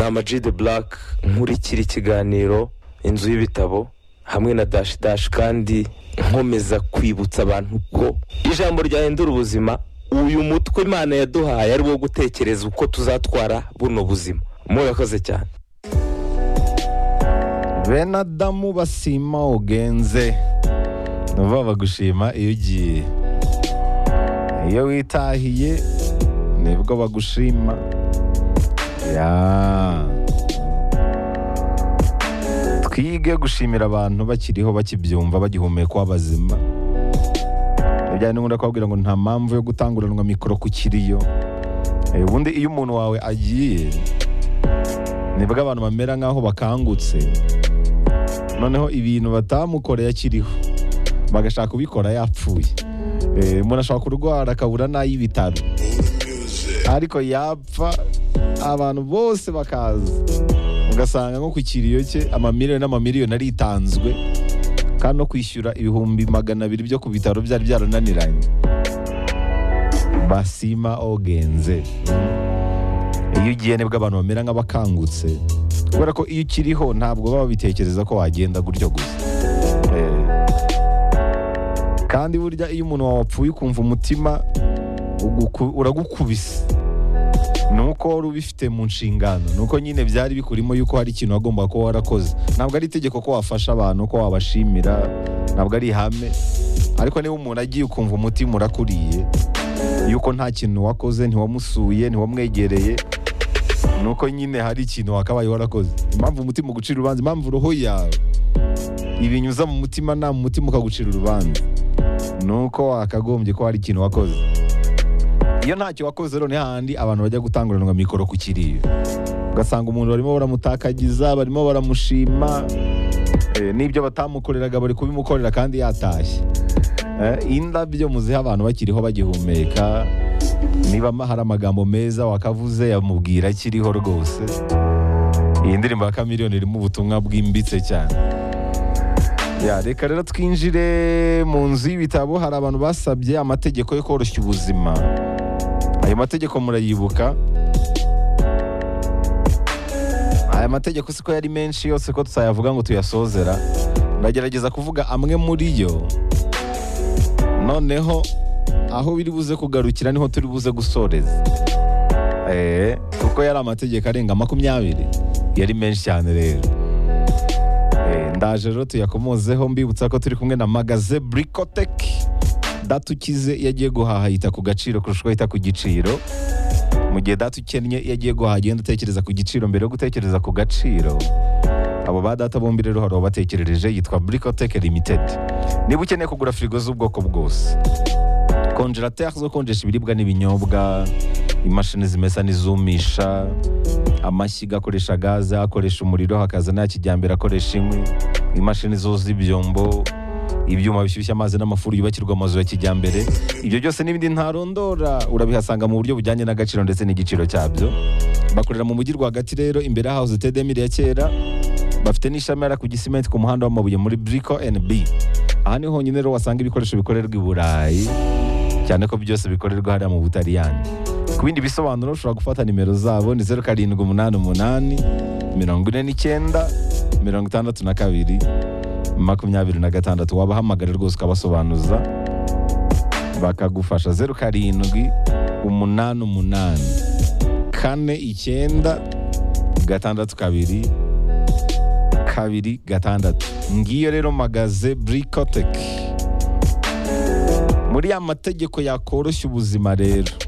Amag de Black nkurikira ikiganiro inzu y'ibitabo hamwe na dashi dashi kandi nkomeza kwibutsa abantu ko ijambo ryahindura ubuzima uyu mutwe imana yaduhaye ari wo gutekereza uko tuzatwara buno buzima murakoze cyane bene adamu basima ugenze nuba bagushima iyo ugiye iyo witahiye nibwo bagushima twige gushimira abantu bakiriho bakibyumva bagihumeka w'abazima bijyanye n'ubundi kubabwira ngo nta mpamvu yo gutanguranwa mikoro ku kiriyo ubundi iyo umuntu wawe agiye nibwo abantu bamera nk'aho bakangutse noneho ibintu batamukoreye akiriho bagashaka kubikora yapfuye umuntu ashobora kurwara akabura n'ay'ibitaro ariko yapfa abantu bose bakaza ugasanga nko ku kiriyo cye amamiliyoni n'amamiliyoni aritanzwe kandi no kwishyura ibihumbi magana abiri byo ku bitaro byari byarananiranye basima ogenze iyo ugiye nibwo abantu bamera nk'abakangutse kubera ko iyo ukiriho ntabwo baba babitekereza ko wagenda gutyo gusa kandi burya iyo umuntu wawe apfuye ukumva umutima uragukubise ni uko wari ubifite mu nshingano ni uko nyine byari bikurimo yuko hari ikintu wagomba kuba warakoze ntabwo ari itegeko ko wafasha abantu ko wabashimira ntabwo ari ihame ariko niba umuntu agiye ukumva umutima urakuriye yuko nta kintu wakoze ntiwamusuye ntiwamwegereye ni uko nyine hari ikintu wakabaye warakoze impamvu umutima ugucira urubanza impamvu uruhu yawe ibinyuza mu mutima nta mu mutima ukagucira urubanza ni uko wakagombye ko hari ikintu wakoze iyo ntacyo wakoze rero ni hahandi abantu bajya gutanguranwa mikoro ku kiriyo ugasanga umuntu barimo baramutakagiza barimo baramushima n'ibyo batamukoreraga bari kubimukorera kandi yatashye indabyo muziha abantu bakiriho bagihumeka niba hari amagambo meza wakavuze yamubwira akiriho rwose iyi ndirimbo ya kamiliyoni irimo ubutumwa bwimbitse cyane reka rero twinjire mu nzu y'ibitabo hari abantu basabye amategeko yo koroshya ubuzima ayo mategeko murayibuka aya mategeko siko yari menshi yose ko tutayavuga ngo tuyasozera ndagerageza kuvuga amwe muri yo noneho aho biri buze kugarukira niho turi buze gusoreza kuko yari amategeko arenga makumyabiri yari menshi cyane rero ndaje rero tuyakomozeho mbibutsa ko turi kumwe na magaze burikoteki data ukize iyo agiye guhaha yita ku gaciro kurusha uko yita ku giciro mu gihe data ukennye iyo agiye guhaha agenda utekereza ku giciro mbere yo gutekereza ku gaciro abo ba data bombi rero hari ubatekerereje yitwa burikoteke limitedi niba ukeneye kugura firigo z'ubwoko bwose konjerateri zo konjesha ibiribwa n'ibinyobwa imashini zimesa n'izumisha amashyiga akoresha gaze akoresha umuriro hakaza n'aya kijyambere akoresha inkwi imashini zoza ibyombo ibyuma bishyushya amazi n'amafuru yubakirwa amazu ya kijyambere ibyo byose n'ibindi ntarondora urabihasanga mu buryo bujyanye n'agaciro ndetse n'igiciro cyabyo bakorera mu mujyi rwagati rero imbere hahoze tedemiri ya kera bafite n'ishami yari ku gisimenti ku muhanda w'amabuye muri buriko NB aha niho honyine rero wasanga ibikoresho bikorerwa i burayi cyane ko byose bikorerwa hariya mu butariyani ku bindi bisobanuro ushobora gufata nimero zabo ni zeru karindwi umunani umunani mirongo ine n'icyenda mirongo itandatu na kabiri makumyabiri na gatandatu wabahamagara rwose ukabasobanuza bakagufasha zeru karindwi umunani umunani kane icyenda gatandatu kabiri kabiri gatandatu ngiyo rero magaze burikoteki muri ya mategeko yakoroshya ubuzima rero